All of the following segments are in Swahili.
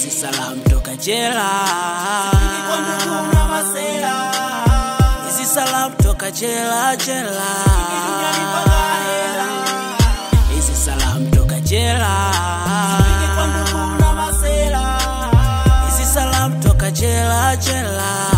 hizi salamu toka jela, hizi salamu toka jela jela, hizi salamu toka jela, hizi salamu toka jela jela.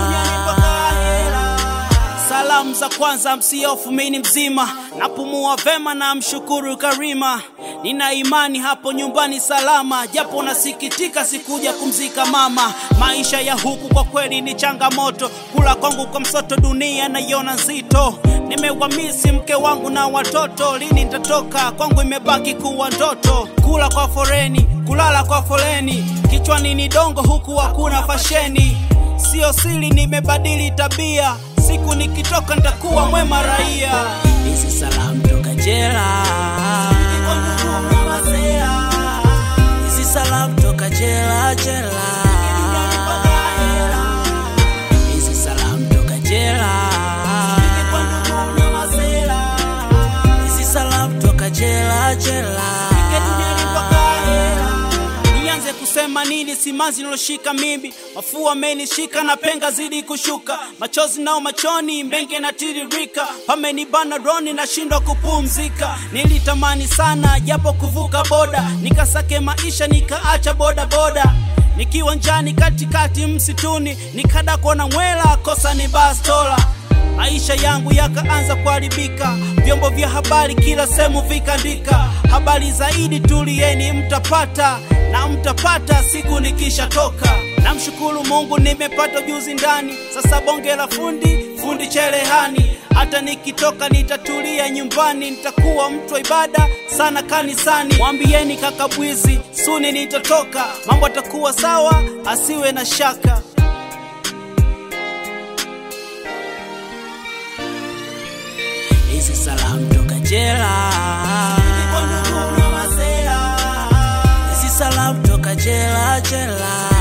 Salamu za kwanza, msiofu, mimi ni mzima, napumua vema na mshukuru Karima. Nina imani hapo nyumbani salama, japo nasikitika sikuja kumzika mama. Maisha ya huku kwa kweli ni changamoto, kula kwangu kwa msoto, dunia naiona nzito. Nimewamisi mke wangu na watoto, lini nitatoka kwangu, imebaki kuwa ndoto. Kula kwa foreni, kulala kwa foleni, kichwani ni dongo, huku hakuna fasheni. Sio siri, nimebadili tabia, siku nikitoka nitakuwa mwema raia. Hizi salamu toka jela, hizi salamu toka jela jela, hizi salamu toka jela, hizi salamu toka jela jela. Nianze kusema nini? Simanzi niloshika mimi, mafua amenishika na penga zidi kushuka, machozi nao machoni, mbenge na tiririka, pamenibana roni, nashindwa kupumzika. Nilitamani sana japo kuvuka boda, nikasake maisha, nikaacha boda boda nikiwa njani katikati msituni, nikada kuona mwela, kosa ni bastola maisha yangu yakaanza kuharibika, vyombo vya habari kila sehemu vikaandika habari zaidi, tulieni mtapata na mtapata siku nikishatoka. Namshukuru Mungu nimepata ujuzi ndani, sasa bonge la fundi fundi cherehani. Hata nikitoka nitatulia nyumbani, nitakuwa mtu wa ibada sana kanisani. Mwambieni kaka Bwizi suni nitatoka, mambo atakuwa sawa, asiwe na shaka. Hizi salamu toka jela, hizi salamu toka jela jela.